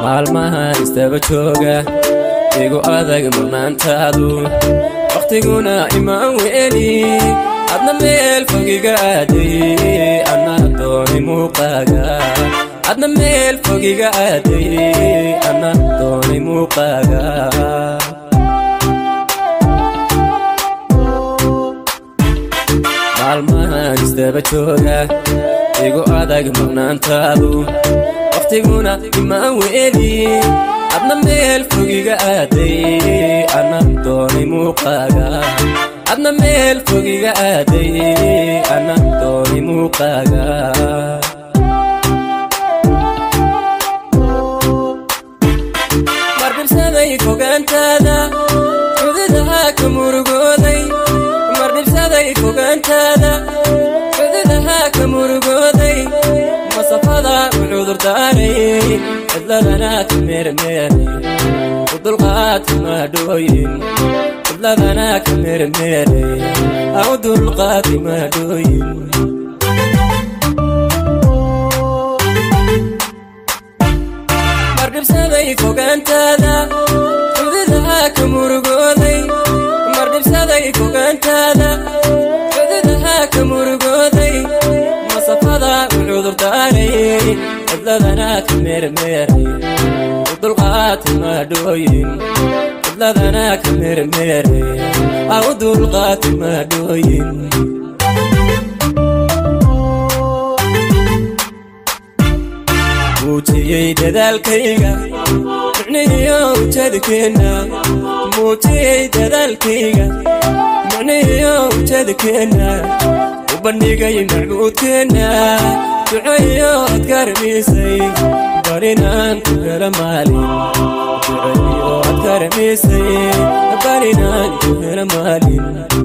maalmahan istaba jooga igu adag murnaantaadu wakhtiguna imaan weeli adna meel fogiga aaday anna doonay muuqaaga adna meel fogiga aaday anna doonay muuqaaga maalmahan istaba jooga igu adag murnaantaadu wakhtiguna imaan weeli adna meel fogiga aaday anna doonay muuqaaga adna meel fogiga aaday anna doonay muuqaaga mardhibsaday fogaantaada xududaha ka murugooday mardhibsaday fogaantaada xududaha ka murugooday masafada u cudurdaaray cidladana ka meermeeray u dulqaadka maadhooyin cidladana ka meermeeray a u dulqaadka maadhooyin mardhibsaday fogaantaada xududaha ka murugooday mardhibsaday fogaantaada xududaha ka murugooday masafada u cudurdaaray cidladana ka meermeeray u dulqaadka maadhooyin cidladana ka meermeeray a u dulqaadka maadhooyin muujiyey dadaalkayga micnihiyo ujeedkeenna muujiyey dadaalkayga micnihiyo ujeedkeenna u bandhigay macbuudkeenna duceeyo ad karamisay barinaan ku hela maalin duceeyo ad karamisay barinaan ku hela maalin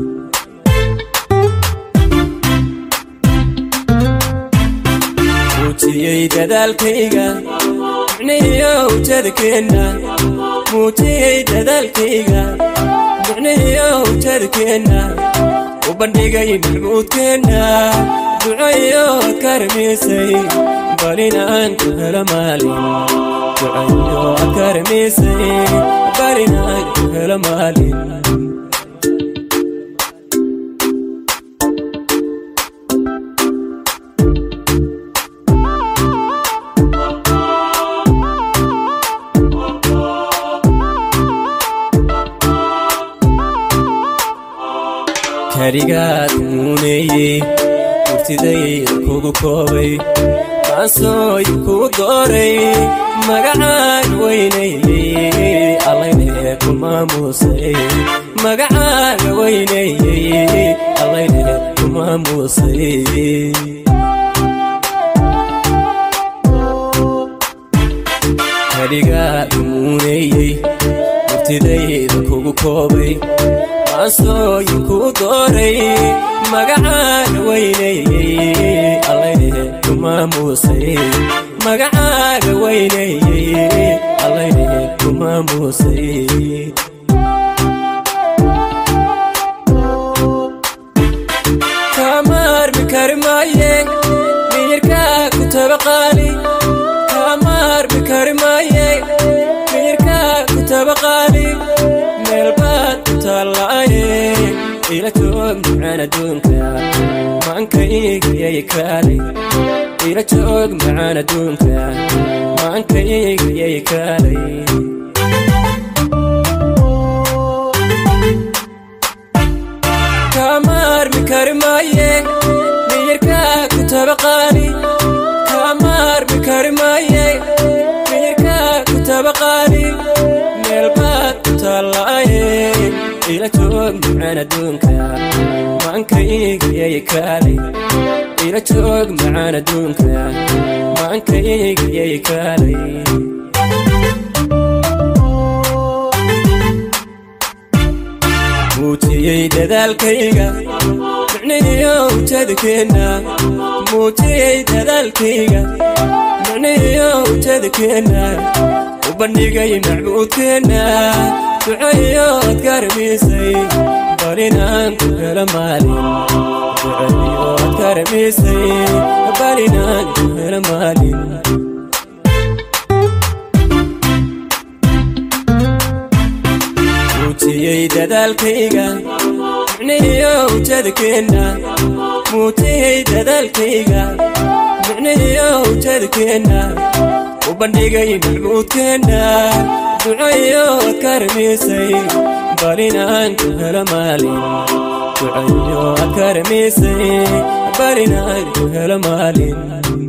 muujiyey dadaalkayga micnihiyo ujeedkeenna muujiyey dadaalkayga micnihiyo ujeedkeenna u bandhigay macbuudkeenna duceeyo ad karamisay barinaan ku hela maalin duceeyo ad karamisay barinaan ku hela maalin karigaad muuneeyey murtidayda kugu koobay maansooy kuu dooray magacaan weynaeyey allayne ku maamuusay magacaaga weynaeyey allayne ku maamuusay karigaad muuneeyey murtidayda kugu koobay maansooyin kuu dooray magacaan weynaeyey allayne ku maamuusay magacaaga weynaeyey allayne ku maamuusay kamaarmi kari maaye miyirkaa ku tabaqaali kamaarmi kari maaye miyirkaa ku tabaqaali meelbaad ku taallaaye ila joog macaan adduunka maankayigayay kaalay ila joog macaan adduunka maankayigayay kaalay kamaarmi kari maaye miyirkaa ku tabaqaali kamaarmi kari maaye miyirkaa ku tabaqaali meelbaad ku taallaaye ila joog macaan adduunka maankayigayay kaalay ila joog macaan adduunka maankayigayay kaalay muujiyey dadaalkayga micnihiyo ujeedkeenna muujiyey dadaalkayga micnihiyo ujeedkeenna u bandhigay macbuudkeenna duceeyo ad karamisay barinaan ku hela maalin duceeyo ad karamisay barinaan ku hela maalin muujiyey dadaalkayga micnihiyo ujeedkeenna muujiyey dadaalkayga micnihiyo ujeedkeenna u bandhigay macbuudkeenna ducayo ad ka ramiisay bal inaan ku helo maalin ducayo ad ka ramiisay bal inaan ku helo maalin